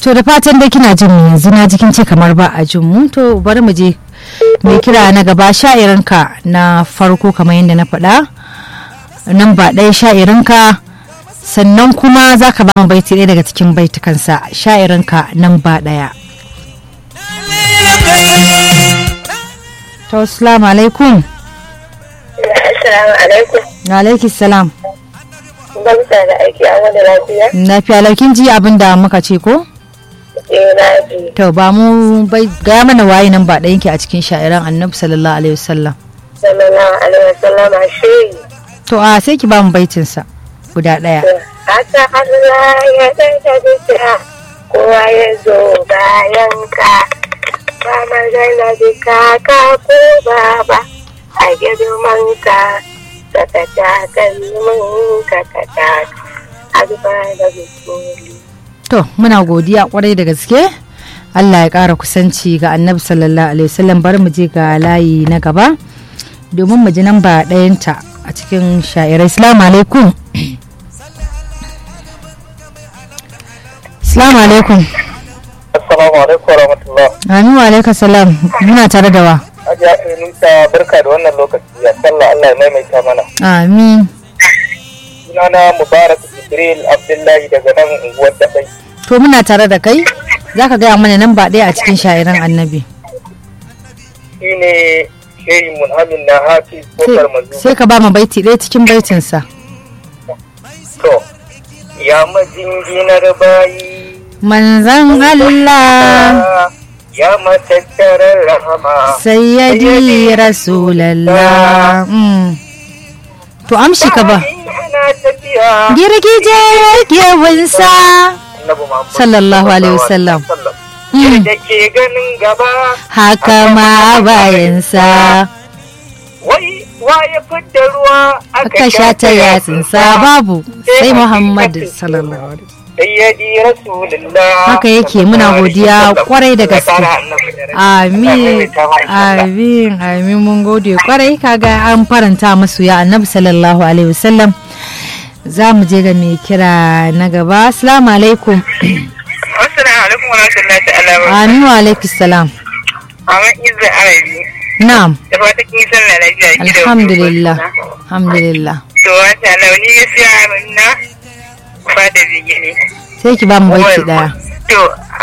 to da fatan dai kina jin mu yanzu na jikin ce kamar ba a jin mu to bari mu je mai kira na gaba sha'irinka na farko kamar yadda na faɗa nan ba ɗaya sha'irinka sannan kuma za ka ba mu baiti ɗaya daga cikin baitukansa sha'irinka nan ba ɗaya to assalamu alaikum Assalamu alaikum. wa alaikis salam Barka da aiki a wani lafiya? lafiya laukin ji abin da muka ce ko Eh na ji. to ba mu bai gaya mana waye nan ba ɗayanki a cikin sha'iran annabi sallallahu alaihi wasallam Sallallahu alaihi wasallam shi. to a sai ki ba mu baitinsa guda ɗaya Haka Allah ya daga bisa kowa ya zo bayan ka. Ba magana da kaka ko baba a girman ka. Saka takalmin ka ka taka. Agba da bisoli. to muna godiya kwarai da gaske Allah ya ƙara kusanci ga annabi sallallahu alaihi wasallam bari mu je ga layi na gaba domin mu ji nan ba ɗayanta a cikin sha'irai salamu alaikum salamu alaikum Assalamu alaikum wa rahmatullah. amin wa alaikum salam muna tare da wa Hajiya Nisa barka da wannan lokaci ya sallah Allah ya maimaita mana. amin Sunana Mubarak Jibril Abdullahi daga nan unguwar Dabai. to muna tare da kai za ka gaya mana nan ba ɗaya a cikin sha'iran annabi Shi ne Shehi Munhamin na Hafiz Kofar Mazu. sai ka ba mu baiti ɗaya cikin baitinsa To, ya majinginar bayi. manzan Allah Ya matattarar rahama. sayyadi rasulallah Mm. to amshi ka ba Ana tafiya. girgije gewinsa Annabi Muhammad Sallallahu alaihi wasallam. Mm. Da ke ganin gaba. haka ma bayansa Wai waye fidda ruwa aka sha ta yatsinsa babu sai muhammadu sallallahu alaihi wasallam Sayyidi Rasulullah. haka yake muna godiya kwarai da gaske amin amin amin mun gode kwarai kaga an faranta masu ya annabi sallallahu alaihi wasallam za mu je ga mai kira na gaba assalamu alaikum Assalamu alaikum wa rahmatullahi ta'ala wa amin wa alaikum salam Aman Izza Arabi. na'am Da fata kin san na lafiya ki da alhamdulillah alhamdulillah To wata launi gaskiya na fada bigini. sai ki ba mu baiti daya To